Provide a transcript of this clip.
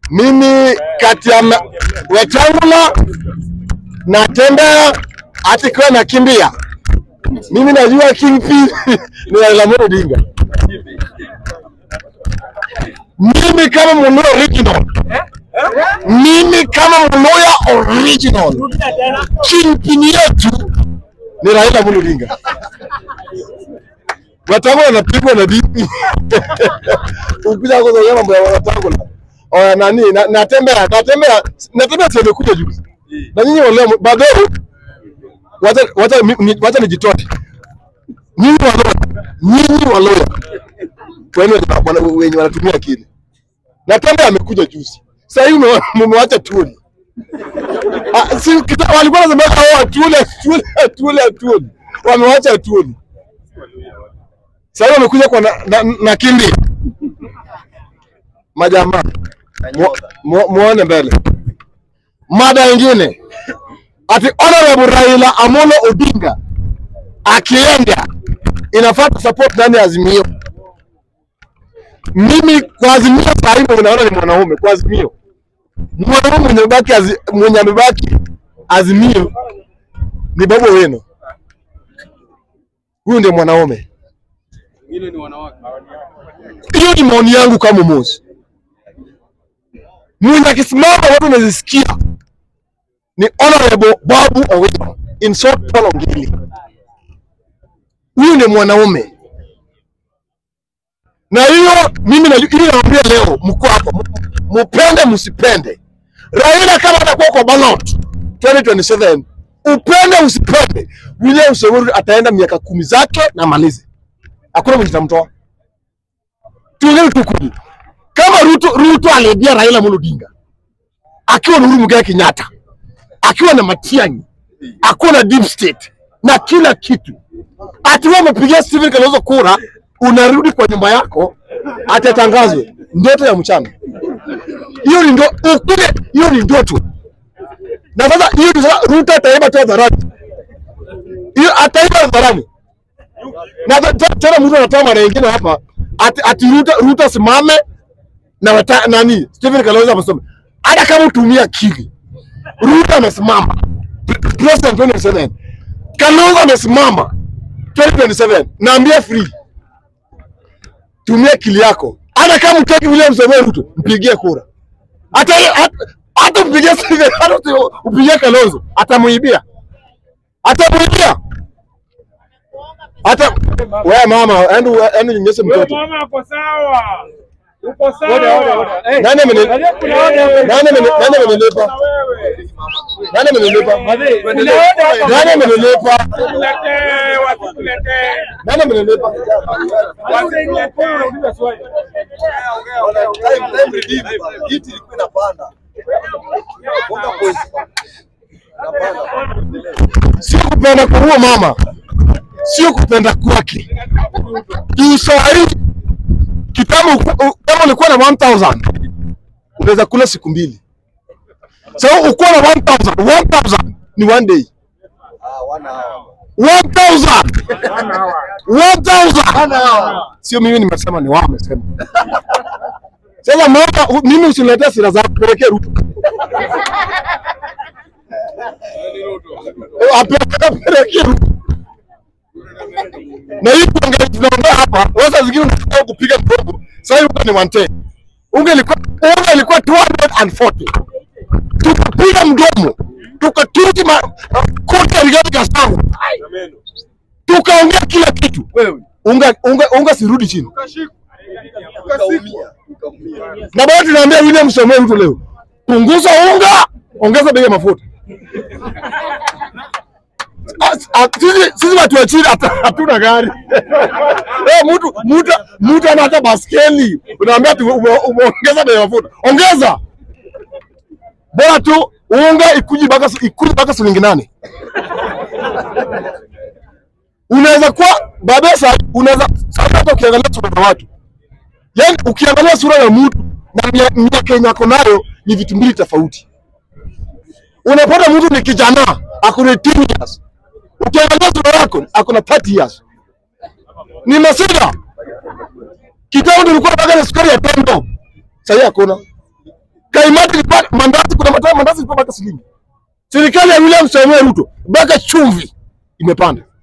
mimi kati ya ma- Wetangula natembea hata ikiwa nakimbia, mimi najua kingpin ni Raila Amolo Odinga. Mimi kama Mluya original, mimi kama Mluya original, kingpin yetu ni Raila Amolo Odinga. Wetangula anapigwa na bibi ukija kuzungumza mambo ya Wetangula Oh, nani na- natembea natembea natembea sasa imekuja juzi na nyinyi wale baadaye wacha wacha mi- ni- wacha nijitoe nyinyi waloya nyinyi waloya wenu wenye wana- wenye wanatumia akili natembea amekuja juzi sasa hivi mmewa- mmewacha tuoni Ah, si kita- walikuwa wanasema hao tuole tuole tuole tuole wamewacha tuoni sasa hivi wamekuja kwa na, na, na kimbia majamaa Mu- mu- muone mbele. Mada nyingine ati Honorable Raila Amolo Odinga akienda inafaa support ndani ya Azimio. Mimi kwa Azimio saa hii naona ni mwanaume kwa Azimio, mwanaume mwenye amebaki azi, mwenye amebaki Azimio ni Babu Owino. Huyu ndio mwanaume. Hiyo ni maoni yangu kama Mosi mwenye akisimama watu wanazisikia ni Honorable Babu Owino in short Paul Ongili. Huyu ni mwanaume, na hiyo mimi na ili naambia leo, mko hapa, mu- mupende msipende, Raila kama atakuwa kwa ballot 2027 upende usipende, William Samoei ataenda miaka kumi zake na malize, hakuna mwenye tamtoa. Tuongee tu kweli kama Ruto, Ruto aliibia Raila Amolo Odinga akiwa na Uhuru Muigai Kenyatta, akiwa na Matiang'i, akiwa na deep state na kila kitu, ati wewe umepigia Stephen Kalonzo kura, unarudi kwa nyumba yako atatangazwe ndoto ya mchana. Hiyo ni ndo ukule, hiyo ni ndoto. Na sasa hiyo ndio sasa Ruto ataiba tu hadharani, hiyo ataiba hadharani na ta- ta- tena mtu anatoa mara nyingine hapa ati, ati Ruto, Ruto asimame na wata, nani Stephen Kalonzo amesema hata kama utumia akili, Ruto amesimama Pre- president 2027 Kalonzo amesimama 2027, naambia free, tumia akili yako. Hata kama utaki William Samoei Ruto, mpigie kura. Hata hata- hata mpigie Stephen, hata usi- upigie Kalonzo, atamuibia, atamuibia hata wewe mama, endo endo nyonyeshe Wewe mtoto. mama uko sawa. Uko sawa. Nani ameni Angalia kuna wale wame- nani ameni nani amenilipa? Na wewe. Nani amenilipa? Kuna wale hapa- Nani amenilipa? Wasikuletee, wasikuletee. Nani amenilipa? Wasikuletee. Unauliza swali. Hiti ilikuwa inapanda. Bonga point. Sio kupenda kwa huo mama, sio kupenda kwake. Juu saa hii kitambo uku- u- kama ulikuwa na 1000 unaweza kula siku mbili. Sasa ukuwa na 1000 1000 ni one day. Ah, wana hao. 1000 1000 sio mimi nimesema, ni wao wamesema. Sasa mama, u- mimi usiniletee sira zako, pelekee Ruto. Eh, ape- apelekee Ruto. Na hii kuongea tunaongea hapa, sasa zingine unataka kupiga mgongo. Sasa hivi ni 110. Unga ilikuwa unga ilikuwa 240. Tukapiga mdomo. Tukatuti ma koti ya Rigathi Gachagua. Tukaongea kila kitu. Wewe Unga unga unga sirudi chini. ukaumia. Ukaumia. Na bado tunaambia William Samoei Ruto leo, punguza unga, ongeza bei ya mafuta. As- a- Sisi sisi watu wa chini hata- hatuna gari. Eh, mtu mtu mtu ana hata baskeli. Unaambia tu ume- umeongeza bei ya mafuta. Ongeza. Bora tu unga ikuji baka ikuji baka shilingi nane. Unaweza kuwa babesa, unaweza sasa hata ukiangalia sura za watu Yaani ukiangalia sura ya mtu na mia- miaka yenye ako nayo ni vitu mbili tofauti. Unapata mtu ni kijana ako na 10 years, ukiangalia sura yako ako na 30 years. Ni masida. Kitambo tulikuwa tunataka na sukari ya pendo, sasa hakuna. kaimati ilipata mandazi, kuna matatu mandazi ilipata shilingi. Serikali ya William Samoei Ruto mpaka chumvi imepanda.